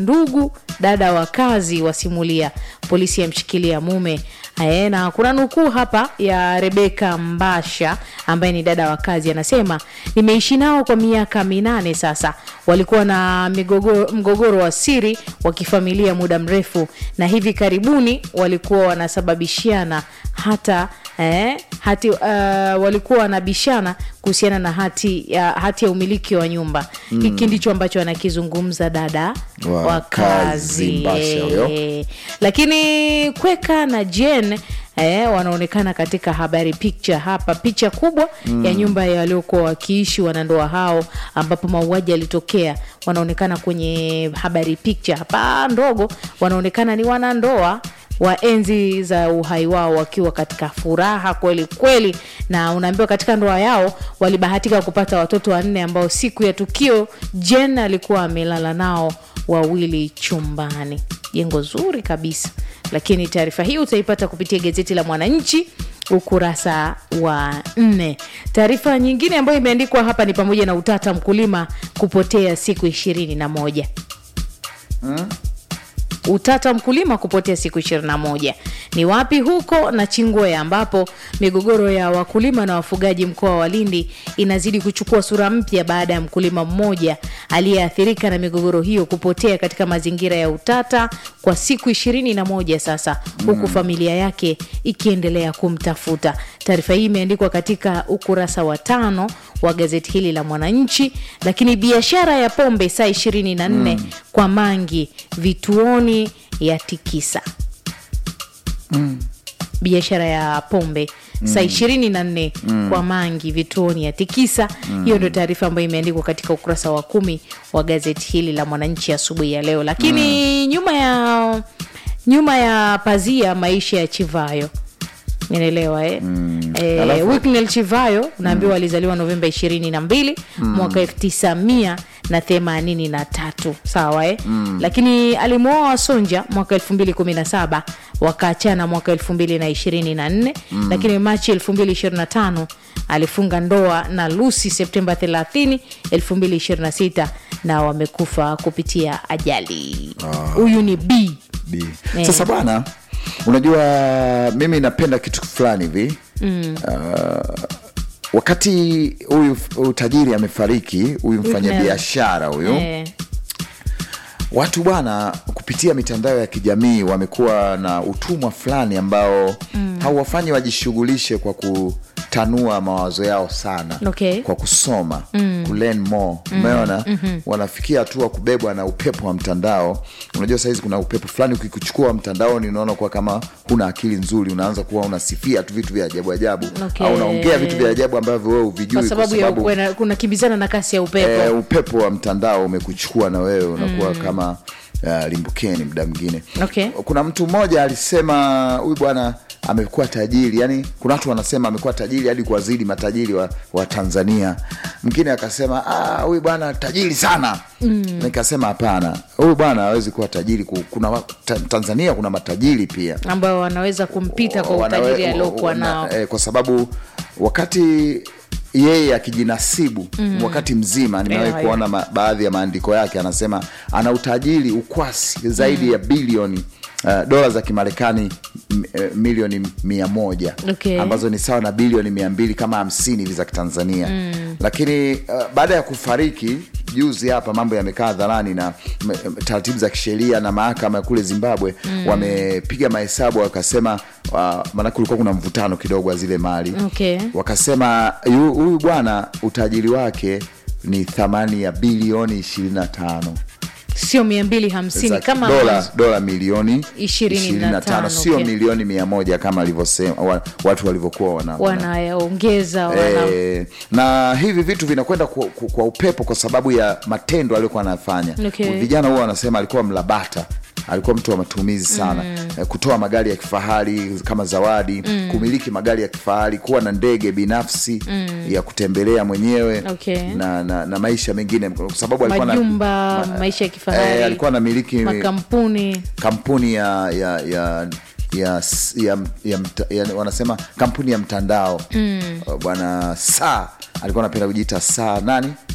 ndugu dada wa kazi wasimulia polisi yamshikilia mume Ae, na kuna nukuu hapa ya rebeka mbasha ambaye ni dada wa kazi anasema nimeishi nao kwa miaka minane sasa walikuwa na migogoro, mgogoro wa siri wa kifamilia muda mrefu na hivi karibuni walikuwa wanasababishiana hata eh, hati uh, walikuwa wanabishana kuhusiana na hati ya, hati ya umiliki wa nyumba hiki ndicho ambacho anakizungumza dada Wa wa kazi kazi Mbasha huyo. Eh, lakini kweka na jen Eh, wanaonekana katika habari picture hapa picha kubwa mm. ya nyumba ya waliokuwa wakiishi wanandoa hao ambapo mauaji yalitokea wanaonekana kwenye habari picture hapa ndogo wanaonekana ni wanandoa wa enzi za uhai wao wakiwa katika furaha kweli kweli na unaambiwa katika ndoa yao walibahatika kupata watoto wanne ambao siku ya tukio jen alikuwa amelala nao wawili chumbani jengo zuri kabisa lakini taarifa hii utaipata kupitia gazeti la mwananchi ukurasa wa nne taarifa nyingine ambayo imeandikwa hapa ni pamoja na utata mkulima kupotea siku ishirini na moja utata mkulima kupotea siku 21 ni wapi huko na chingwea ambapo migogoro ya wakulima na wafugaji mkoa wa lindi inazidi kuchukua sura mpya baada ya mkulima mmoja aliyeathirika na migogoro hiyo kupotea katika mazingira ya utata kwa siku 21 sasa huku familia yake ikiendelea kumtafuta taarifa hii imeandikwa katika ukurasa wa tano wa gazeti hili la mwananchi lakini biashara ya pombe saa 24 mm. kwa mangi vituoni ya tikisa mm. biashara ya pombe mm. saa ishirini na nne mm. kwa mangi vituoni ya tikisa mm. hiyo ndio taarifa ambayo imeandikwa katika ukurasa wa kumi wa gazeti hili la mwananchi asubuhi ya leo lakini mm. nyuma ya nyuma ya pazia maisha ya chivayo inaelewa eh? mm. eh, Alafu- Wicknell chivayo unaambiwa alizaliwa novemba ishirini na mbili mwaka elfu tisa mia na themanini na tatu sawa eh? mm. lakini alimwoa wasonja mwaka elfu mbili kumi na saba wakaachana mwaka elfu mbili na ishirini na nne mm. lakini machi elfu mbili ishirini na tano alifunga ndoa na lusi septemba 30 elfu mbili ishirini na sita na wamekufa kupitia ajali huyu ni b B. Eh. sasa bwana unajua mimi napenda kitu fulani hivi mm. uh, wakati huyu huyu tajiri amefariki huyu mfanyabiashara huyu eh, watu bwana kupitia mitandao ya kijamii wamekuwa na utumwa fulani ambao mm. hauwafanyi wajishughulishe kwa kutanua mawazo yao sana Okay. kwa kusoma mm. kulearn more umeona mm-hmm. wanafikia hatua kubebwa na upepo wa mtandao unajua sahizi kuna upepo fulani ukikuchukua mtandaoni unaona kuwa kama huna akili nzuri unaanza kuwa unasifia tu vitu vya ajabu ajabu Okay. au unaongea vitu vya ajabu ambavyo wewe uvijui kwa sababu ya kuna- kuna kimbizana na kasi ya upepo eh, upepo wa mtandao umekuchukua na wewe unakuwa mm. kama uh, limbukeni muda mwingine Okay. kuna mtu mmoja alisema huyu bwana amekuwa tajiri yani kuna watu wanasema amekuwa tajiri hadi kuwazidi matajiri wa, wa tanzania mwingine akasema "Ah, huyu bwana tajiri sana mm. nikasema hapana huyu bwana hawezi kuwa tajiri Ku- kuna wa- ta, tanzania kuna matajiri pia ambao wanaweza kumpita kwa Wanawe- utajiri aliokuwa wana- nao eh, kwa sababu wakati yeye akijinasibu mm. wakati mzima nimewahi Yeah, kuona ma, baadhi ya maandiko yake anasema ana utajiri ukwasi zaidi mm. ya bilioni Uh, dola za kimarekani m- eh, milioni mia moja Okay. ambazo ni sawa na bilioni mia mbili kama hamsini hivi za kitanzania mm. lakini uh, baada ya kufariki juzi hapa mambo yamekaa hadharani na m- m- taratibu za kisheria na mahakama ya kule zimbabwe mm. wamepiga mahesabu wakasema uh, maanake kulikuwa kuna mvutano kidogo wa zile mali Okay. wakasema yu- huyu bwana utajiri wake ni thamani ya bilioni ishirini na tano sio mia mbili hamsini za kama dola, dola milioni Ishirini na 25, tano, sio okay. milioni mia moja kama alivyosema wa, watu walivyokuwa wana, wana wanayaongeza wana... Eh, na hivi vitu vinakwenda kwa, kwa, kwa upepo kwa sababu ya matendo aliyokuwa anafanya Okay. vijana huwa wanasema alikuwa mlabata alikuwa mtu wa matumizi sana mm. kutoa magari ya kifahari kama zawadi mm. kumiliki magari ya kifahari kuwa na ndege binafsi mm. ya kutembelea mwenyewe Okay. na, na, na maisha mengine kwa sababu alikuwa na- majumba maisha ya kifahari eh, alikuwa anamiliki makampuni kampuni ya ya ya ya, ya, ya, mta- ya wanasema kampuni ya mtandao mm. bwana saa alikuwa anapenda kujiita saa nani